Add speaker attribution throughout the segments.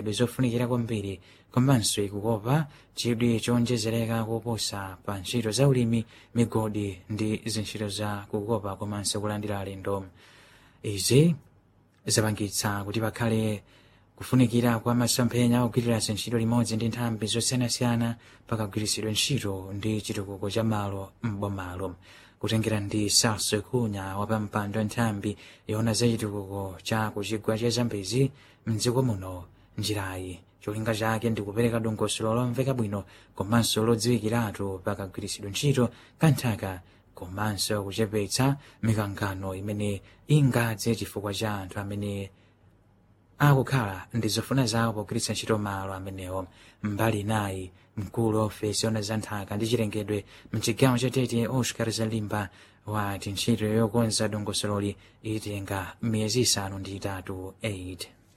Speaker 1: zolengedwe zofunikira kwambiri komanso ikukopa chidwi chowonjezereka koposa pa ntchito za ulimi migodi ndi zintchito za kukopa komanso kulandira alendo izi zapangitsa kuti pakhale kufunikira kwa masomphenya ogwirira zintchito limodzi ndi nthambi zosiyanasiyana pakagwiritsidwe ntchito ndi chitukuko cha malo m'bomalo kutengera ndi salso kunya wapampando wa nthambi yoona za chitukuko cha kuchigwa cha zambezi mdziko muno njirayi cholinga chake ndi kupereka dongosolo lomveka bwino komanso lodziwikiratu pakagwiritsidwe ntchito kanthaka komanso kuchepetsa mikangano imene ingadze chifukwa cha anthu amene akukhala ndi zofuna zawo pogwiritsa ntchito malo amenewo mbali inayi mkulu wa ofesi yoona za nthaka ndi chilengedwe mchigawo cha tete oscar zalimba wati ntchito yokonza dongosololi itenga miyezi isanu ndi itatu 8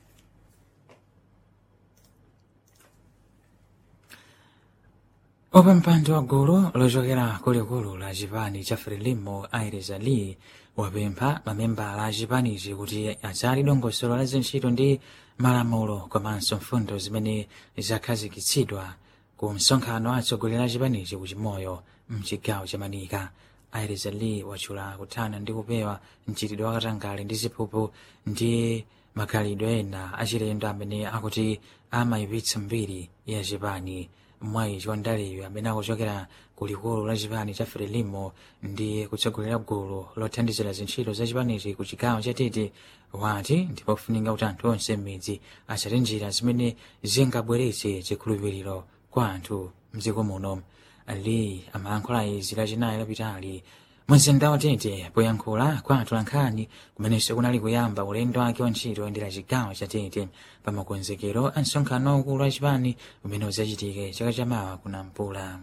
Speaker 1: wapampando wa gulu lochokera kulikulu la chipani cha frelimo aires ali wapempha mamembala a chipanichi kuti adzali dongosolo la zintchito ndi malamulo komanso mfundo zimene zakhazikitsidwa ku msonkhano atsogoleri a chipanichi ku chimoyo mchigawo cha manika aires ali watchula kuthana ndi kupewa mchitidwe wakatangale ndi ziphuphu ndi makhalidwe ena achilendo amene akuti amayipitsa mbiri ya chipani mwayi chiwandaliyo amene akuchokera ku likulu la chipani cha frelimo ndi kutsogolera gulu lothandizira zintchito za chipanichi ku chigawo cha tete wati ndipofunika kuti anthu onse m'midzi atsate njira zimene zingabweretse chikhulupiriro kwa anthu mdziko muno ali amayankhula izi lachinayi lapitali mumzinda wa tete poyankhula kwa atolankhani kumenenso kunali kuyamba ulendo wake wa ntchito oyendera chigawo cha tete pa makonzekero a msonkhano waukulu wa chipani umene udzachitike chaka chamawa kunampula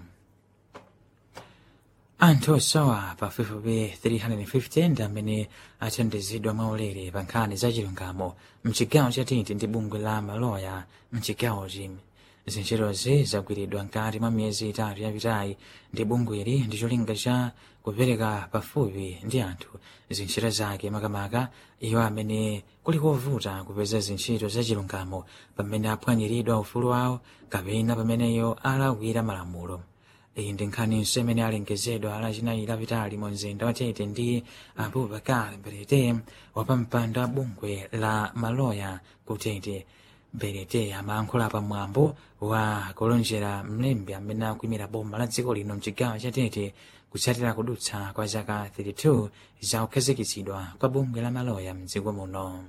Speaker 1: anthu osowa pafupifupi 350 ndi amene athandizidwa mwaulere pa nkhani za chilungamo mchigawo cha tete ndi bungwe la maloya mchigawochi zintchitozi zagwiridwa mkati mwa miyezi itatu yapitayi ndi bungweli ndi cholinga cha kupereka pafupi ndi anthu zintchito zake makamaka iwo amene kuli kovuta kupeza zintchito za chilungamo pamene aphwanyiridwa ufulu wawo kapena pamene iwo alakwira malamulo iyi ndi nkhaniso imene alengezedwa lachinayi lapitali mu mzinda wa tete ndi abubakar berete wapampando wa bungwe la maloya ku tete berete amayankhula pamwambo wa kulonjera mlembi amene akuimira boma la dziko lino mchigawo cha tete kutsatira kudutsa kwa zaka 32 za kukhazikitsidwa kwa bungwe la maloya mdziko muno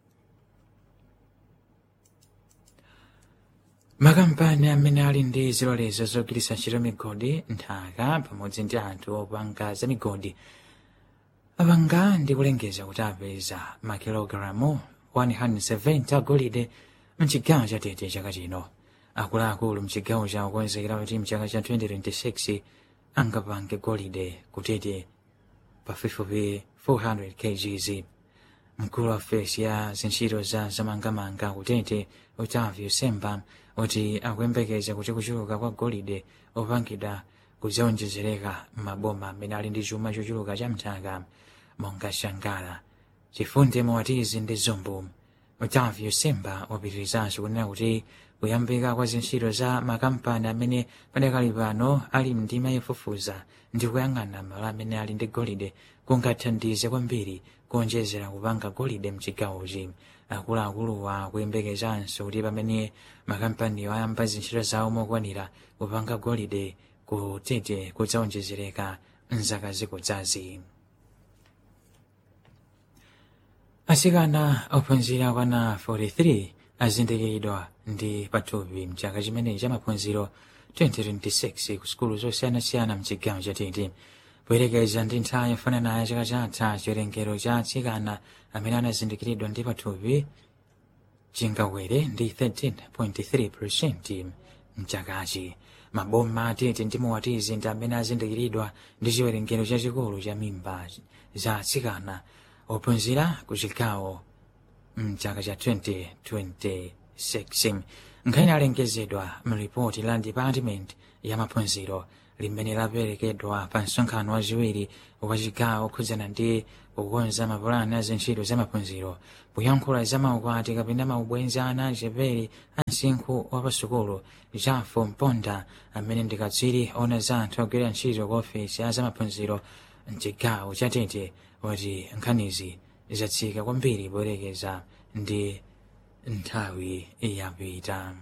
Speaker 1: makampani amene ali ndi zilolezo zogwiritsa ntchito migodi nthaka pamodzi ndi anthu opanga za migodi apanga ndi kulengeza kuti apeza makilogalamu 170 agolide mchigawo cha tete chaka chino akuluakulu mchigawo cha kukonzekera kuti mchaka cha 2026 angapange golide kutete pafupifupi 400 kgs mkulu wa ofesi ya zintchito za zamangamanga kutete otavio semba kuti akuyembekeza kuti kuchuluka kwa golide opangidwa kudzawonjezereka m'maboma amene ali ndi chuma chochuluka cha mthaka monga shangala chifunde mowatizi ndi zombo otavio semba wapitirizanso kunena kuti kuyambika kwa zintchito za makampani amene padakali pano ali mndima yofufuza ndi kuyang'ana malo amene ali ndi golide kungathandize kwambiri kuonjezera kupanga golide mchigawochi akuluakuluwa kuyembekezanso kuti pamene makampaniwo ayamba zintchito zawo mokwanira kupanga golide kutete kudzawonjezereka mzaka zikudzazi asikana ophunzira kwana 43 azindikiridwa ndi pathupi mchaka chimenechi cha maphunziro 2026 ku sukulu zosiyanasiyana mchigawo cha tete poyerekeza ndi nthawi yofananayo chaka chatha chiwerengero cha atsikana amene anazindikiridwa ndi pathupi chingakwere ndi 13.3 mchakachi maboma atete ndi mowatizi ndi amene azindikiridwa ndi chiwerengero chachikulu cha mimba za atsikana ophunzira ku chigawo mchaka cha 2026 nkhani alengezedwa mripoti la department ya maphunziro limene laperekedwa pa msonkhano wachiwiri wa chigawo khudzana ndi kukonza mapulani a zintchito za maphunziro kuyankhula za maukwati kapena maubwenzi ana achepere a msinkhu wa pasukulu jafo mponda amene ndi katswiri ona za anthu ogwira ntchito ku ofesi ya zamaphunziro mchigawo cha tete wati nkhanizi zatsika kwambiri poyerekeza ndi nthawi yapita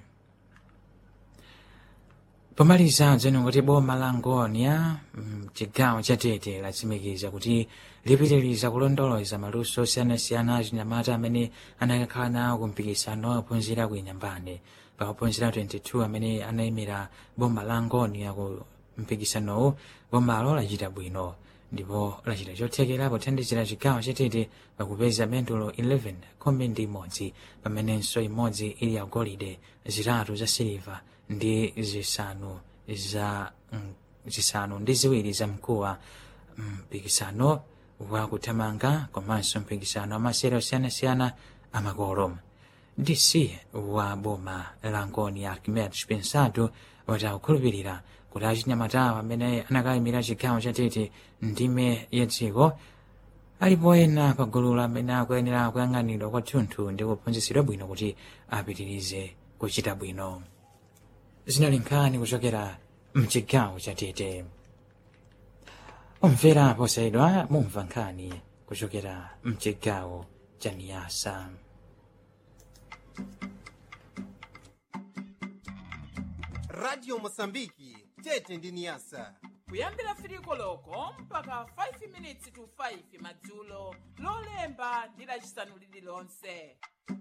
Speaker 1: pomaliza dzeno kuti boma la ngonia mchigawo cha tete latsimikiza kuti lipitiriza kulondoloza maluso osiyanasiyana achinyamata amene anakakhala nawo kumpikisano ophunzira ku inyambane pa ophunzira 22 amene anayimira boma la ngonia ku mpikisanowu bomalo lachita bwino ndipo lachita chothekera pothandizira chigawo chatete pakupeza mendulo 11 khumi ndi imodzi pamenenso imodzi ili yagolide zitatu za siliva ndi zisanu za mm, zisanu ndi ziwiri za mkuwa mpikisano wa kuthamanga komanso mpikisano amasere osiyanasiyana amakolo dc wa boma la ngoni archimedes pensado wati akukhulupirira kuti achinyamatawo amene anakayimira chigawo chatete ndime ya dziko alipo ena pa gulu amene akuyenera kuyang'anidwa kwathunthu ndi kuphunzitsidwa bwino kuti apitirize kuchita bwino zinali nkhani kuchokera mchigawo chatete umvera posayidwa mumva nkhani kuchokera mchigawo cha niyasa
Speaker 2: radio mosambiki tete ndi niyasa
Speaker 3: kuyambira firiko loko mpaka 5 minutes to 5 madzulo lolemba ndi lacisanu lililonse